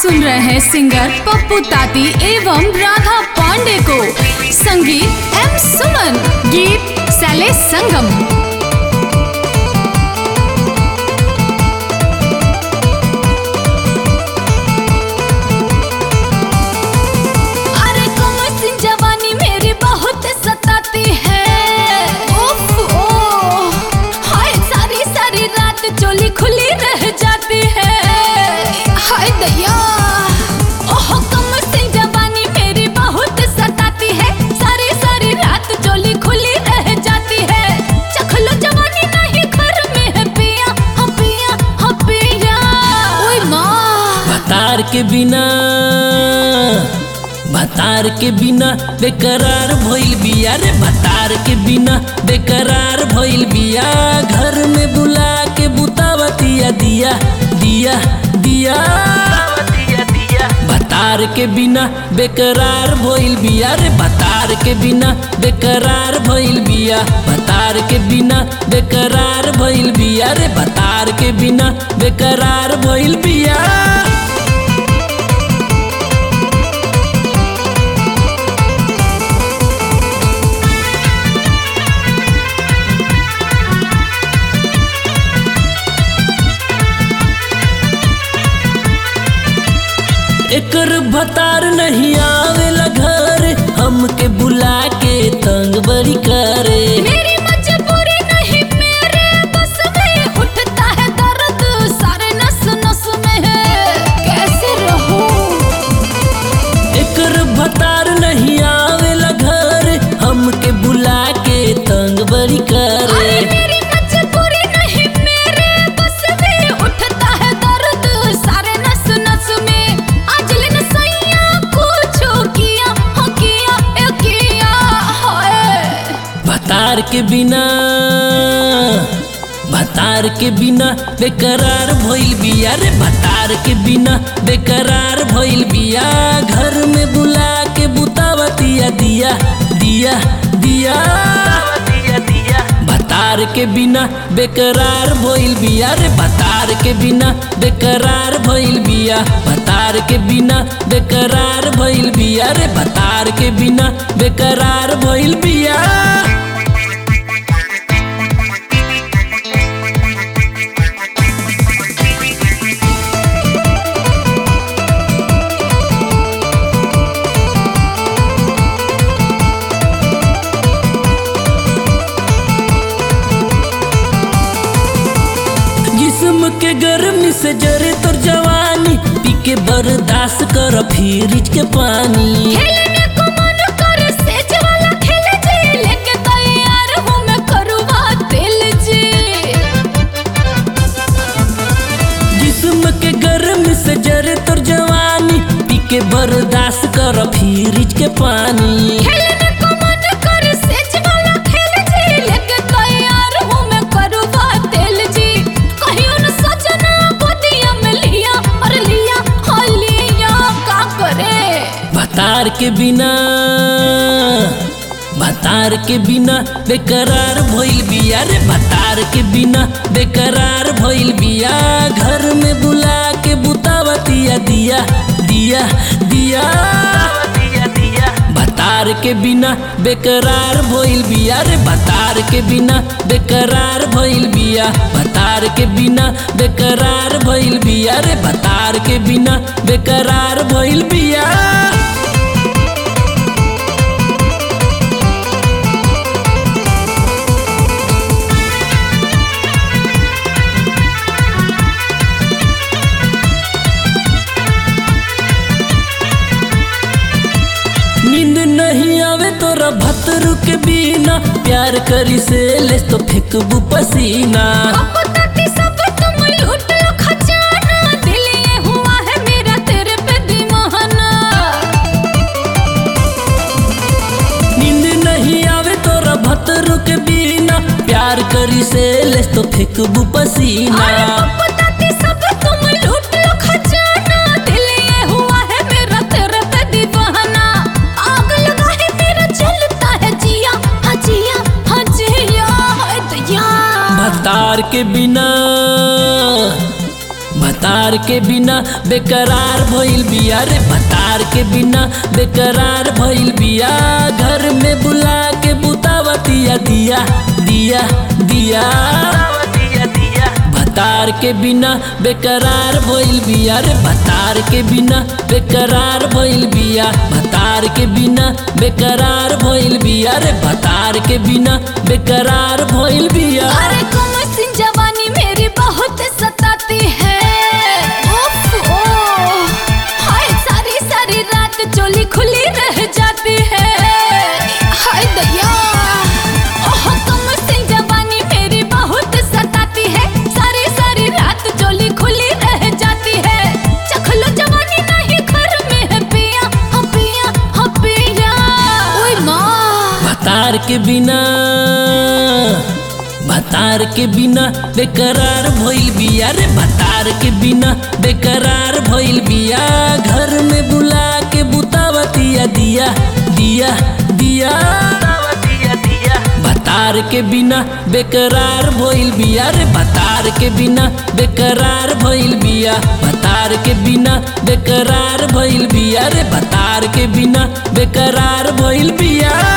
सुन रहे हैं सिंगर पप्पू ताती एवं राधा पांडे को संगीत एम सुमन गीत सैले संगम अरे कमर सिंह जवानी मेरी बहुत सताती है उफ, ओह, हाय सारी सारी रात चोली खुली रह जाती है हाय दया ओह कमर सिंह जवानी मेरी बहुत सताती है सारी सारी रात चोली खुली रह जाती है चख लो जवानी नहीं घर में है पिया हाँ पिया हाँ पिया ओए माँ भतार के बिना भतार के बिना बेकरार भइल बिया रे भतार के बिना बेकरार भइल बिया घर में बुला के बुतावतिया दिया दिया दिया भतार के बिना बेकरार भइल बिया रे भतार के बिना बेकरार भइल बिया भतार के बिना बेकरार भइल बिया रे भतार के बिना बेकरार भइल बिया एकर भतार नहीं आवेला घर हमके बुला के तंग बड़ी करे मेरी मजबूरी नहीं मेरे बस में उठता है दर्द सारे नस नस में है कैसे रहूं एकर भतार नहीं आवेला घर हमके बुला के तंग बड़ी अरे करे मेरी मजबूरी नहीं मेरे बस में उठता है दर्द सारे नस नस में आज लेन सैया पूछो किया हाँ किया ए किया हाय भतार के बिना भतार के बिना बेकरार भइल बिया रे भतार के बिना बेकरार भइल बिया घर में बुला के बुतावतिया दिया दिया दिया भतार के बिना बेकरार भइल बिया रे भतार के बिना बेकरार भइल बिया भतार के बिना बेकरार भइल बिया रे भतार के बिना बेकरार भइल बिया जिस्म के गर्मी से जरे तोर जवानी पी के बर्दाश्त कर फ्रिज के पानी खेलने को मन करे सेज वाला खेल जी लेके तैयार हूँ मैं करुआ दिल जी जिस्म के गर्मी से जरे तोर जवानी पी के बर्दाश्त कर फ्रिज के पानी खेलने को मन करे सेज वाला खेल जी लेके तैयार हूँ मैं करुआ दिल जी कहियो न सजना गोदिया में लिया और लिया हाँ लिया का करे भतार के बिना भतार के बिना बेकरार भइल बिया रे भतार के बिना बेकरार भइल बिया घर में बुला के बुतावतिया दिया दिया दिया भतार के बिना बेकरार भइल बिया रे भतार के बिना बेकरार भइल बिया भतार के बिना बेकरार भइल बिया रे भतार के बिना बेकरार भइल बिया नींद नहीं आवे तोरा भतरू के बिना प्यार करी से ले तो फेंकबू पसीना अब तक सब तुम लूट लो खजाना दिल ये हुआ है मेरा तेरे पे दीवाना नींद नहीं आवे तोरा भतरू के बिना प्यार करी से ले तो फेंकबू पसीना अरे पप्पू ताती सब तुम लूट लो खजाना दिल ये हुआ है मेरा तेरे पे दीवाना आग लगा है मेरा जलता है जिया हाँ जिया हाँ जिया हाय दया भतार के बिना भतार भतार के बिना बेकरार भइल बिया रे भतार के बिना बेकरार भइल बिया घर में बुला के बुतावतिया दिया दिया दिया भतार के बिना बेकरार भइल बिया रे भतार के बिना बेकरार भइल बिया भतार के बिना बेकरार भइल बिया रे भतार के बिना बेकरार भइल बिया अरे कमर सिंह जवानी मेरी बहुत सताती है उफ, ओह, हाय सारी सारी रात चोली खुली रह जाती है हाय दया ओह कमर सिंह जवानी मेरी बहुत सताती है सारी सारी रात चोली खुली रह जाती है चखलो जवानी नहीं घर में है पिया हाँ पिया हाँ पिया ओए माँ भतार के बिना भतार के बिना बेकरार भइल बिया रे भतार के बिना बेकरार भइल बिया घर में बुला के बुतावतिया दिया दिया दिया भतार के बिना बेकरार भइल बिया रे भतार के बिना बेकरार भइल बिया भतार के बिना बेकरार भइल बिया रे भतार के बिना बेकरार भइल बिया